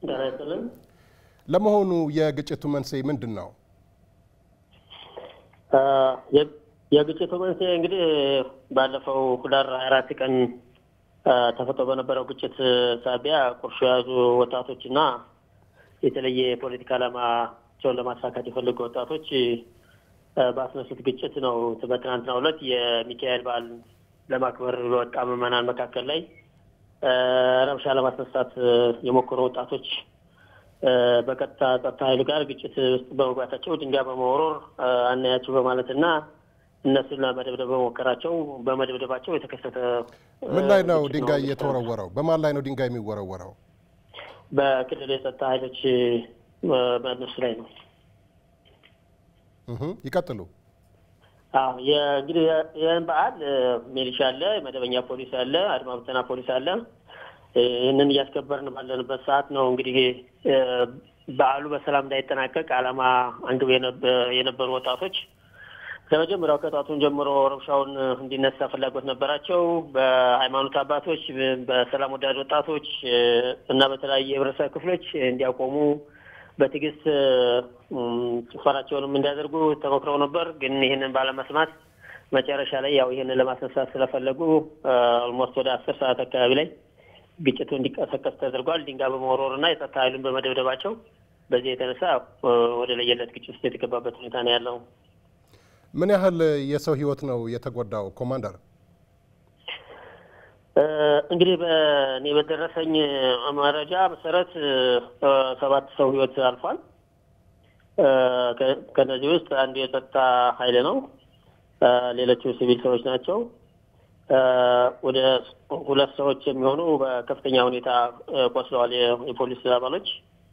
ጤና ይስጥልን። ለመሆኑ የግጭቱ መንስኤ ምንድን ነው? የግጭቱ መንስኤ እንግዲህ ባለፈው ህዳር ሀያ አራት ቀን ተፈጥሮ በነበረው ግጭት ሳቢያ ቁርሾ የያዙ ወጣቶችና የተለየ የፖለቲካ ዓላማቸውን ለማሳካት የፈለጉ ወጣቶች በአስነሱት ግጭት ነው። በትናንትናው ዕለት የሚካኤል በዓል ለማክበር በወጣ ምዕመናን መካከል ላይ ረብሻ ለማስነሳት የሞከሩ ወጣቶች በቀጥታ ጸጥታ ኃይሉ ጋር ግጭት ውስጥ በመግባታቸው ድንጋይ በመወረር አናያቸው በማለትና እነሱን ለመደብደብ በሞከራቸው በመደብደባቸው የተከሰተ ምን ላይ ነው ድንጋይ እየተወረወረው? በማን ላይ ነው ድንጋይ የሚወረወረው? በክልል የጸጥታ ኃይሎች በእነሱ ላይ ነው። ይቀጥሉ። እንግዲህ ይህን በዓል ሚሊሻ አለ፣ መደበኛ ፖሊስ አለ፣ አድማ ብተና ፖሊስ አለ። ይህንን እያስከበርን ባለንበት ሰዓት ነው እንግዲህ በዓሉ በሰላም እንዳይጠናቀቅ ዓላማ አንግብ የነበሩ ወጣቶች ከመጀመሪያው ከጧቱን ጀምሮ ረብሻውን እንዲነሳ ፍላጎት ነበራቸው። በሃይማኖት አባቶች፣ በሰላም ወዳድ ወጣቶች እና በተለያዩ የህብረተሰብ ክፍሎች እንዲያቆሙ በትዕግስት ጭፈራቸውንም እንዲያደርጉ ተሞክረው ነበር። ግን ይህንን ባለመስማት መጨረሻ ላይ ያው ይህንን ለማስነሳት ስለፈለጉ ኦልሞስት ወደ አስር ሰዓት አካባቢ ላይ ግጭቱ እንዲቀሰቀስ ተደርጓል። ድንጋይ በመወርወር እና የጸጥታ ኃይሉን በመደብደባቸው በዚህ የተነሳ ወደ ለየለት ግጭት ውስጥ የተገባበት ሁኔታ ነው ያለው። ምን ያህል የሰው ህይወት ነው የተጎዳው ኮማንደር? እንግዲህ በእኔ በደረሰኝ መረጃ መሰረት ሰባት ሰው ህይወት አልፏል። ከነዚህ ውስጥ አንዱ የጸጥታ ኃይል ነው። ሌሎቹ ሲቪል ሰዎች ናቸው። ወደ ሁለት ሰዎች የሚሆኑ በከፍተኛ ሁኔታ ቆስለዋል፣ የፖሊስ አባሎች።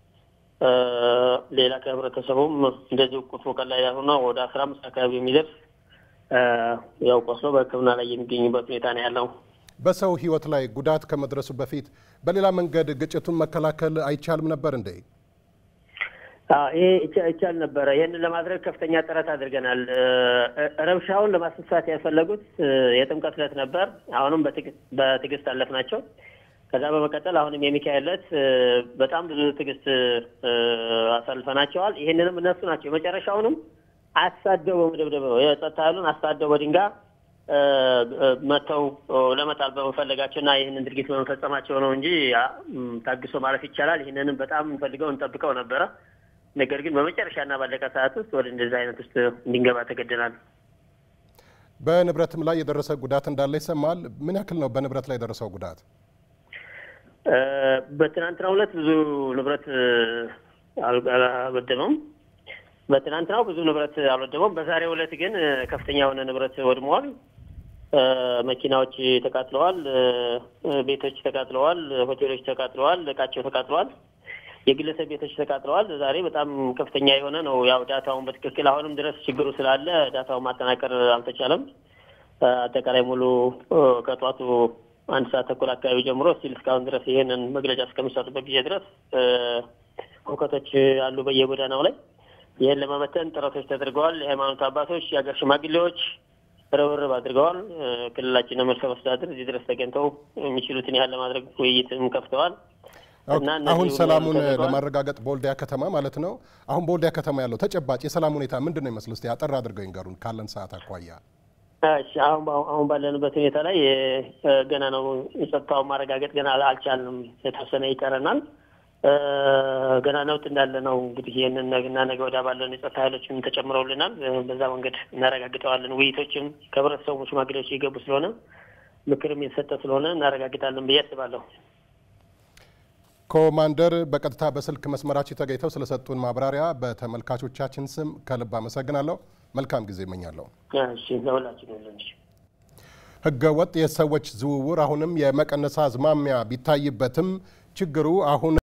ሌላ ከህብረተሰቡም እንደዚሁ ቁጥሩ ቀላል ያልሆነ ወደ አስራ አምስት አካባቢ የሚደርስ ያው ቆስሎ በሕክምና ላይ የሚገኙበት ሁኔታ ነው ያለው። በሰው ህይወት ላይ ጉዳት ከመድረሱ በፊት በሌላ መንገድ ግጭቱን መከላከል አይቻልም ነበር እንዴ? ይሄ ይቻል ነበረ። ይህንን ለማድረግ ከፍተኛ ጥረት አድርገናል። ረብሻውን ለማስነሳት ያልፈለጉት የጥምቀት ዕለት ነበር። አሁንም በትዕግስት አለፍናቸው። ከዛ በመቀጠል አሁንም የሚካኤል ዕለት በጣም ብዙ ትዕግስት አሳልፈናቸዋል። ይህንንም እነሱ ናቸው የመጨረሻውንም አሳደው በመደብደብ ነው የጸጥታ ኃይሉን አሳደው በድንጋይ መተው ለመጣል በመፈለጋቸው እና ይህንን ድርጊት በመፈጸማቸው ነው እንጂ ታግሶ ማለፍ ይቻላል። ይህንንም በጣም እንፈልገው እንጠብቀው ነበረ። ነገር ግን በመጨረሻና ባለቀ ሰዓት ውስጥ ወደ እንደዚህ አይነት ውስጥ እንድንገባ ተገደናል። በንብረትም ላይ የደረሰ ጉዳት እንዳለ ይሰማል። ምን ያክል ነው በንብረት ላይ የደረሰው ጉዳት? በትናንትናው ዕለት ብዙ ንብረት አልወደመም። በትናንትናው ብዙ ንብረት አልወደመም። በዛሬው ዕለት ግን ከፍተኛ የሆነ ንብረት ወድመዋል። መኪናዎች ተቃጥለዋል፣ ቤቶች ተቃጥለዋል፣ ሆቴሎች ተቃጥለዋል፣ እቃቸው ተቃጥለዋል፣ የግለሰብ ቤቶች ተቃጥለዋል። ዛሬ በጣም ከፍተኛ የሆነ ነው። ያው ዳታውን በትክክል አሁንም ድረስ ችግሩ ስላለ ዳታውን ማጠናቀር አልተቻለም። አጠቃላይ ሙሉ ከጧቱ አንድ ሰዓት ተኩል አካባቢ ጀምሮ ስቲል እስካሁን ድረስ ይህንን መግለጫ እስከሚሰጡበት ጊዜ ድረስ ሁከቶች አሉ በየጎዳናው ላይ። ይህን ለመበተን ጥረቶች ተደርገዋል። የሃይማኖት አባቶች፣ የሀገር ሽማግሌዎች ርብርብ አድርገዋል። ክልላችን ርዕሰ መስተዳድር እዚህ ድረስ ተገኝተው የሚችሉትን ያህል ለማድረግ ውይይትም ከፍተዋል። አሁን ሰላሙን ለማረጋገጥ በወልዲያ ከተማ ማለት ነው። አሁን በወልዲያ ከተማ ያለው ተጨባጭ የሰላም ሁኔታ ምንድን ነው ይመስል? እስኪ አጠር አድርገው ይንገሩን ካለን ሰዓት አኳያ። አሁን አሁን ባለንበት ሁኔታ ላይ ገና ነው የጸጥታውን ማረጋገጥ ገና አልቻልንም። የተወሰነ ይቀረናል። ገና ነውጥ እንዳለ ነው እንግዲህ ይህንን ነገና ነገ ወዲያ ባለን የጸጥታ ኃይሎችም ተጨምረውልናል። በዛ መንገድ እናረጋግጠዋለን። ውይይቶችም ከህብረተሰቡ ሽማግሌዎች የገቡ ስለሆነ ምክርም የተሰጠ ስለሆነ እናረጋግጣለን ብዬ አስባለሁ። ኮማንደር በቀጥታ በስልክ መስመራችን ተገኝተው ስለሰጡን ማብራሪያ በተመልካቾቻችን ስም ከልብ አመሰግናለሁ። መልካም ጊዜ እመኛለሁ። ህገ ወጥ የሰዎች ዝውውር አሁንም የመቀነስ አዝማሚያ ቢታይበትም ችግሩ አሁን